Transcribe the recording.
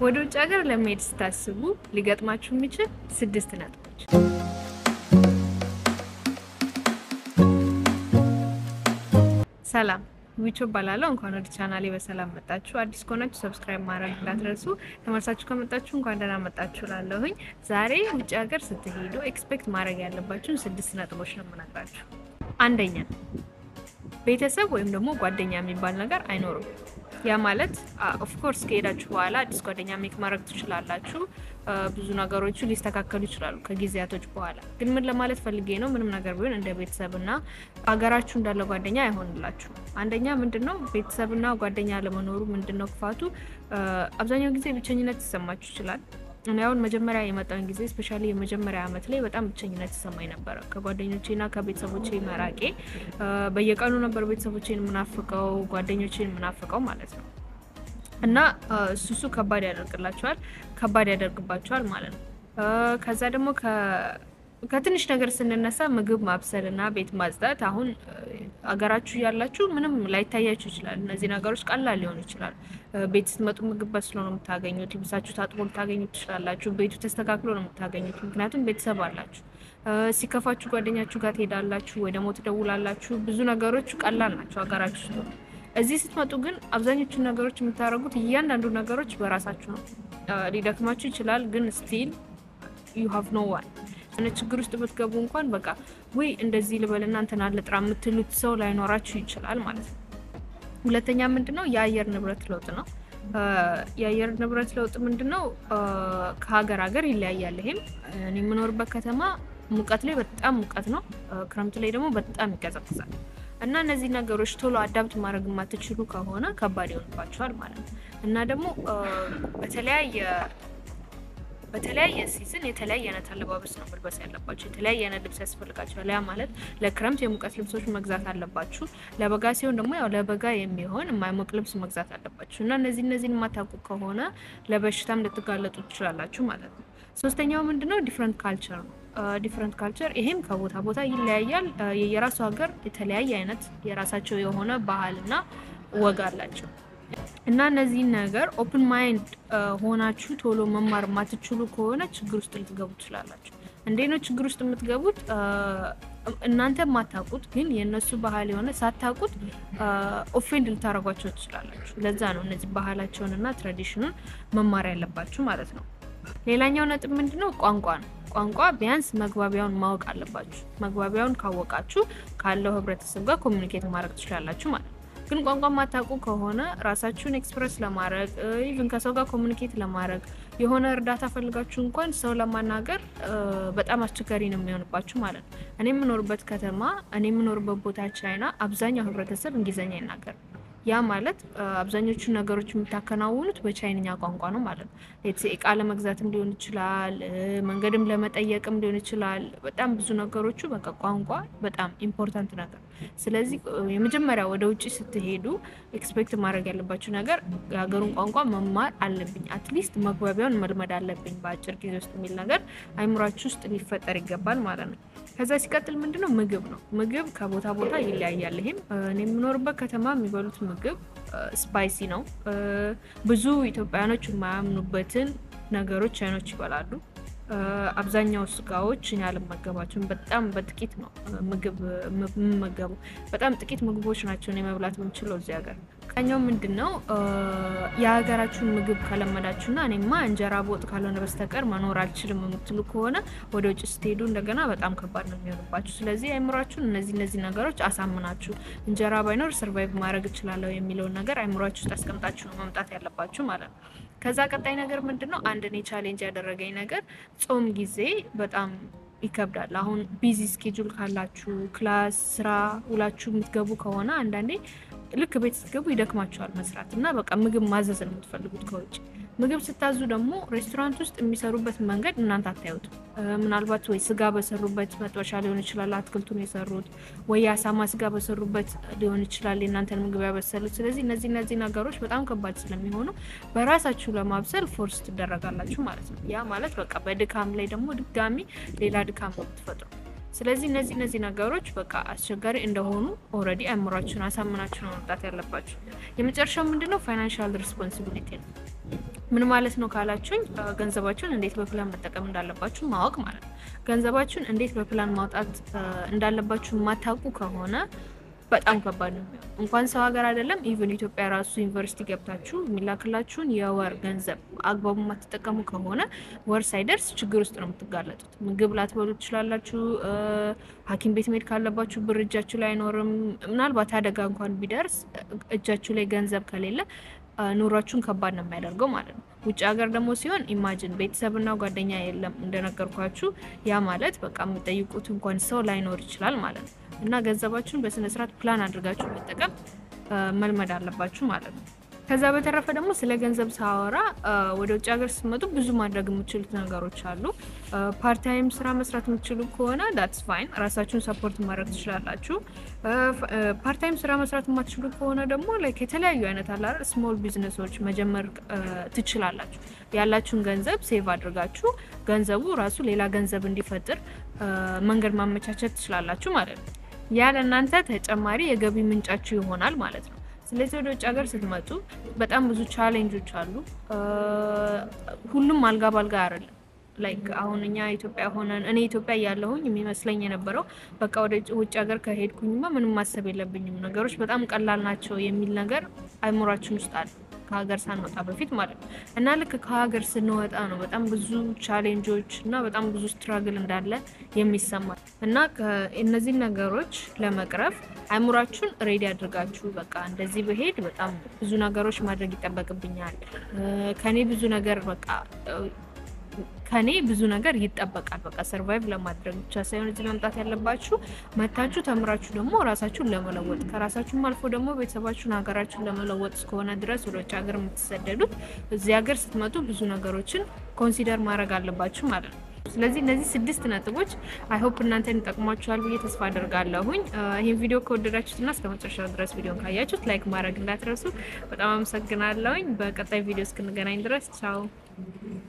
ወደ ውጭ ሀገር ለመሄድ ስታስቡ ሊገጥማችሁ የሚችል ስድስት ነጥቦች። ሰላም ዊቾ እባላለሁ። እንኳን ወደ ቻናሌ በሰላም መጣችሁ። አዲስ ከሆናችሁ ሰብስክራይብ ማድረግ እንዳትረሱ። ተመልሳችሁ ከመጣችሁ እንኳን ደህና መጣችሁ ላለሁኝ። ዛሬ ውጭ ሀገር ስትሄዱ ኤክስፔክት ማድረግ ያለባችሁን ስድስት ነጥቦች ነው የምነግራችሁ። አንደኛ ቤተሰብ ወይም ደግሞ ጓደኛ የሚባል ነገር አይኖርም። ያ ማለት ኦፍኮርስ ከሄዳችሁ በኋላ አዲስ ጓደኛ ሜክ ማድረግ ትችላላችሁ። ብዙ ነገሮቹ ሊስተካከሉ ይችላሉ ከጊዜያቶች በኋላ። ግን ምን ለማለት ፈልጌ ነው፣ ምንም ነገር ቢሆን እንደ ቤተሰብና ሀገራችሁ እንዳለ ጓደኛ አይሆንላችሁ። አንደኛ ምንድን ነው ቤተሰብና ጓደኛ ለመኖሩ ምንድን ነው ክፋቱ? አብዛኛው ጊዜ ብቸኝነት ይሰማችሁ ይችላል። እኔ አሁን መጀመሪያ የመጣውን ጊዜ ስፔሻሊ የመጀመሪያ ዓመት ላይ በጣም ብቸኝነት ይሰማኝ ነበረ። ከጓደኞቼና ከቤተሰቦቼ መራቄ በየቀኑ ነበር ቤተሰቦቼን የምናፍቀው፣ ጓደኞቼን የምናፍቀው ማለት ነው። እና እሱ እሱ ከባድ ያደርግላቸዋል፣ ከባድ ያደርግባቸዋል ማለት ነው። ከዛ ደግሞ ከትንሽ ነገር ስንነሳ ምግብ ማብሰል እና ቤት ማጽዳት፣ አሁን አገራችሁ ያላችሁ ምንም ላይታያችሁ ይችላል። እነዚህ ነገሮች ቀላል ሊሆኑ ይችላል። ቤት ስትመጡ ምግብ በስሎ ነው የምታገኙት። ልብሳችሁ ታጥቦ ልታገኙት ትችላላችሁ። ቤቱ ተስተካክሎ ነው የምታገኙት፣ ምክንያቱም ቤተሰብ አላችሁ። ሲከፋችሁ ጓደኛችሁ ጋር ትሄዳላችሁ ወይ ደግሞ ትደውላላችሁ። ብዙ ነገሮች ቀላል ናቸው ሀገራችሁ ውስጥ። እዚህ ስትመጡ ግን አብዛኞቹን ነገሮች የምታደርጉት እያንዳንዱ ነገሮች በራሳችሁ ነው። ሊደክማችሁ ይችላል፣ ግን ስቲል ዩ ሃቭ ኖ ዋን እነ ችግር ውስጥ ብትገቡ እንኳን በቃ ወይ እንደዚህ ልበልና እንትና ልጥራ የምትሉት ሰው ላይኖራችሁ ይችላል ማለት ነው። ሁለተኛ ምንድን ነው የአየር ንብረት ለውጥ ነው። የአየር ንብረት ለውጥ ምንድን ነው? ከሀገር ሀገር ይለያያል። ይሄም እኔ የምኖርበት ከተማ ሙቀት ላይ በጣም ሙቀት ነው፣ ክረምት ላይ ደግሞ በጣም ይቀዘቅዛል። እና እነዚህ ነገሮች ቶሎ አዳብት ማድረግ የማትችሉ ከሆነ ከባድ ይሆንባቸዋል ማለት ነው። እና ደግሞ በተለያየ በተለያየ ሲዝን የተለያየ አይነት አለባበስ ነው መልበስ ያለባቸው። የተለያየ አይነት ልብስ ያስፈልጋቸዋል። ያ ማለት ለክረምት የሙቀት ልብሶች መግዛት አለባችሁ። ለበጋ ሲሆን ደግሞ ያው ለበጋ የሚሆን የማይሞቅ ልብስ መግዛት አለባችሁ እና እነዚህ እነዚህን የማታውቁ ከሆነ ለበሽታም ልትጋለጡ ትችላላችሁ ማለት ነው። ሶስተኛው ምንድነው ዲፍረንት ካልቸር ነው። ዲፍረንት ካልቸር ይሄም ከቦታ ቦታ ይለያያል። የየራሱ ሀገር የተለያየ አይነት የራሳቸው የሆነ ባህልና ወግ አላቸው። እና እነዚህን ነገር ኦፕን ማይንድ ሆናችሁ ቶሎ መማር የማትችሉ ከሆነ ችግር ውስጥ ልትገቡ ትችላላችሁ። እንዴ ነው ችግር ውስጥ የምትገቡት? እናንተ የማታውቁት ግን የእነሱ ባህል የሆነ ሳታውቁት ኦፌንድ ልታደርጓቸው ትችላላችሁ። ለዛ ነው እነዚህ ባህላቸውንና ትራዲሽኑን መማር ያለባችሁ ማለት ነው። ሌላኛው ነጥብ ምንድን ነው? ቋንቋ ነው። ቋንቋ ቢያንስ መግባቢያውን ማወቅ አለባችሁ። መግባቢያውን ካወቃችሁ ካለው ህብረተሰብ ጋር ኮሚኒኬት ማድረግ ትችላላችሁ ማለት ነው። ግን ቋንቋ ማታውቁ ከሆነ ራሳችሁን ኤክስፕረስ ለማድረግ ኢቭን ከሰው ጋር ኮሚኒኬት ለማድረግ የሆነ እርዳታ ፈልጋችሁ እንኳን ሰው ለማናገር በጣም አስቸጋሪ ነው የሚሆንባችሁ ማለት ነው። እኔ የምኖርበት ከተማ እኔ የምኖርበት ቦታ ቻይና አብዛኛው ህብረተሰብ እንግሊዝኛ ይናገር ያ ማለት አብዛኞቹ ነገሮች የምታከናውኑት በቻይንኛ ቋንቋ ነው ማለት ነው። እቃ ለመግዛትም ሊሆን ይችላል፣ መንገድም ለመጠየቅም ሊሆን ይችላል። በጣም ብዙ ነገሮቹ በቃ ቋንቋ በጣም ኢምፖርታንት ነገር። ስለዚህ የመጀመሪያ ወደ ውጭ ስትሄዱ ኤክስፔክት ማድረግ ያለባችሁ ነገር የሀገሩን ቋንቋ መማር አለብኝ፣ አትሊስት መግባቢያውን መልመድ አለብኝ በአጭር ጊዜ ውስጥ የሚል ነገር አይምሯችሁ ውስጥ ሊፈጠር ይገባል ማለት ነው። ከዛ ሲቀጥል ምንድነው ምግብ ነው። ምግብ ከቦታ ቦታ ይለያያል። ይሄም እኔ የምኖርበት ከተማ የሚበሉት ምግብ ስፓይሲ ነው። ብዙ ኢትዮጵያውያኖች የማያምኑበትን ነገሮች ቻይኖች ይበላሉ። አብዛኛው ስጋዎች እኔ አልመገባቸውም። በጣም በጥቂት ነው ምግብ የምመገቡ። በጣም ጥቂት ምግቦች ናቸው እኔ መብላት የምችለው እዚህ ሀገር። ኛው ምንድን ነው የሀገራችሁን ምግብ ከለመዳችሁና እኔማ እንጀራ በወጥ ካልሆነ በስተቀር መኖር አልችልም የምትሉ ከሆነ ወደ ውጭ ስትሄዱ እንደገና በጣም ከባድ ነው የሚሆንባችሁ። ስለዚህ አይምሯችሁን እነዚህ እነዚህ ነገሮች አሳምናችሁ እንጀራ ባይኖር ሰርቫይቭ ማድረግ እችላለሁ የሚለውን ነገር አይምሯችሁ ውስጥ አስቀምጣችሁ ነው መምጣት ያለባችሁ ማለት ነው። ከዛ ቀጣይ ነገር ምንድን ነው? አንድ እኔ ቻሌንጅ ያደረገኝ ነገር ጾም ጊዜ በጣም ይከብዳል። አሁን ቢዚ ስኬጁል ካላችሁ ክላስ፣ ስራ ውላችሁ የምትገቡ ከሆነ አንዳንዴ ልክ ቤት ስትገቡ ይደክማችኋል መስራት እና በቃ ምግብ ማዘዝ ነው የምትፈልጉት ከውጭ። ምግብ ስታዙ ደግሞ ሬስቶራንት ውስጥ የሚሰሩበት መንገድ እናንተ አታዩት። ምናልባት ወይ ስጋ በሰሩበት መጥበሻ ሊሆን ይችላል አትክልቱን የሰሩት፣ ወይ የአሳማ ስጋ በሰሩበት ሊሆን ይችላል የእናንተን ምግብ ያበሰሉት። ስለዚህ እነዚህ እነዚህ ነገሮች በጣም ከባድ ስለሚሆኑ በራሳችሁ ለማብሰል ፎርስ ትደረጋላችሁ ማለት ነው። ያ ማለት በቃ በድካም ላይ ደግሞ ድጋሚ ሌላ ድካም ነው የምትፈጥሩ። ስለዚህ እነዚህ እነዚህ ነገሮች በቃ አስቸጋሪ እንደሆኑ ኦልሬዲ አእምሯችሁን አሳምናችሁ ነው መምጣት ያለባችሁ። የመጨረሻው ምንድነው ፋይናንሻል ሪስፖንሲቢሊቲ ነው። ምን ማለት ነው ካላችሁኝ፣ ገንዘባችሁን እንዴት በፕላን መጠቀም እንዳለባችሁ ማወቅ ማለት ነው። ገንዘባችሁን እንዴት በፕላን ማውጣት እንዳለባችሁ የማታውቁ ከሆነ በጣም ከባድ ነው። እንኳን ሰው ሀገር አይደለም ኢቨን ኢትዮጵያ ራሱ ዩኒቨርሲቲ ገብታችሁ የሚላክላችሁን የወር ገንዘብ አግባቡ የማትጠቀሙ ከሆነ ወር ሳይደርስ ችግር ውስጥ ነው የምትጋለጡት። ምግብ ላትበሉ ትችላላችሁ። ሐኪም ቤት መሄድ ካለባችሁ ብር እጃችሁ ላይ አይኖርም። ምናልባት አደጋ እንኳን ቢደርስ እጃችሁ ላይ ገንዘብ ከሌለ ኑሯችሁን ከባድ ነው የሚያደርገው ማለት ነው። ውጭ ሀገር ደግሞ ሲሆን ኢማጅን ቤተሰብና ጓደኛ የለም እንደነገርኳችሁ፣ ያ ማለት በቃ የምጠይቁት እንኳን ሰው ላይኖር ይችላል ማለት ነው። እና ገንዘባችሁን በስነ ስርዓት ፕላን አድርጋችሁ መጠቀም መልመድ አለባችሁ ማለት ነው። ከዛ በተረፈ ደግሞ ስለ ገንዘብ ሳወራ ወደ ውጭ ሀገር ስትመጡ ብዙ ማድረግ የምችሉት ነገሮች አሉ። ፓርታይም ስራ መስራት የምትችሉ ከሆነ ዳትስ ፋይን፣ ራሳችሁን ሰፖርት ማድረግ ትችላላችሁ። ፓርታይም ስራ መስራት የማትችሉ ከሆነ ደግሞ ላይክ የተለያዩ አይነት አላር ስሞል ቢዝነሶች መጀመር ትችላላችሁ። ያላችሁን ገንዘብ ሴቭ አድርጋችሁ ገንዘቡ ራሱ ሌላ ገንዘብ እንዲፈጥር መንገድ ማመቻቸት ትችላላችሁ ማለት ነው። ያ ለእናንተ ተጨማሪ የገቢ ምንጫችሁ ይሆናል ማለት ነው። ስለዚህ ወደ ውጭ ሀገር ስትመጡ በጣም ብዙ ቻሌንጆች አሉ። ሁሉም አልጋ ባልጋ አይደለም። ላይክ አሁን እኛ ኢትዮጵያ ሆነን እኔ ኢትዮጵያ እያለሁኝ የሚመስለኝ የነበረው በቃ ወደ ውጭ ሀገር ከሄድኩኝማ ምንም ማሰብ የለብኝም ነገሮች በጣም ቀላል ናቸው የሚል ነገር አይምሯችን ውስጥ አለ ከሀገር ሳንወጣ በፊት ማለት ነው። እና ልክ ከሀገር ስንወጣ ነው በጣም ብዙ ቻሌንጆች እና በጣም ብዙ ስትራግል እንዳለ የሚሰማል እና እነዚህን ነገሮች ለመቅረፍ አይምሯችሁን ሬዲ አድርጋችሁ በቃ እንደዚህ በሄድ በጣም ብዙ ነገሮች ማድረግ ይጠበቅብኛል፣ ከኔ ብዙ ነገር በቃ ከኔ ብዙ ነገር ይጠበቃል። በቃ ሰርቫይቭ ለማድረግ ብቻ ሳይሆን እዚህ መምጣት ያለባችሁ መታችሁ ተምራችሁ ደግሞ ራሳችሁን ለመለወጥ ከራሳችሁም አልፎ ደግሞ ቤተሰባችሁን ሀገራችሁን ለመለወጥ እስከሆነ ድረስ ወደ ውጭ ሀገር የምትሰደዱት እዚህ ሀገር ስትመጡ ብዙ ነገሮችን ኮንሲደር ማድረግ አለባችሁ ማለት ነው። ስለዚህ እነዚህ ስድስት ነጥቦች አይሆፕ እናንተን ይጠቅሟችኋል ብዬ ተስፋ አደርጋለሁኝ። ይህን ቪዲዮ ከወደዳችሁትና እስከ መጨረሻው ድረስ ቪዲዮን ካያችሁት ላይክ ማድረግ እንዳትረሱ። በጣም አመሰግናለሁኝ። በቀጣይ ቪዲዮ እስክንገናኝ ድረስ ቻው።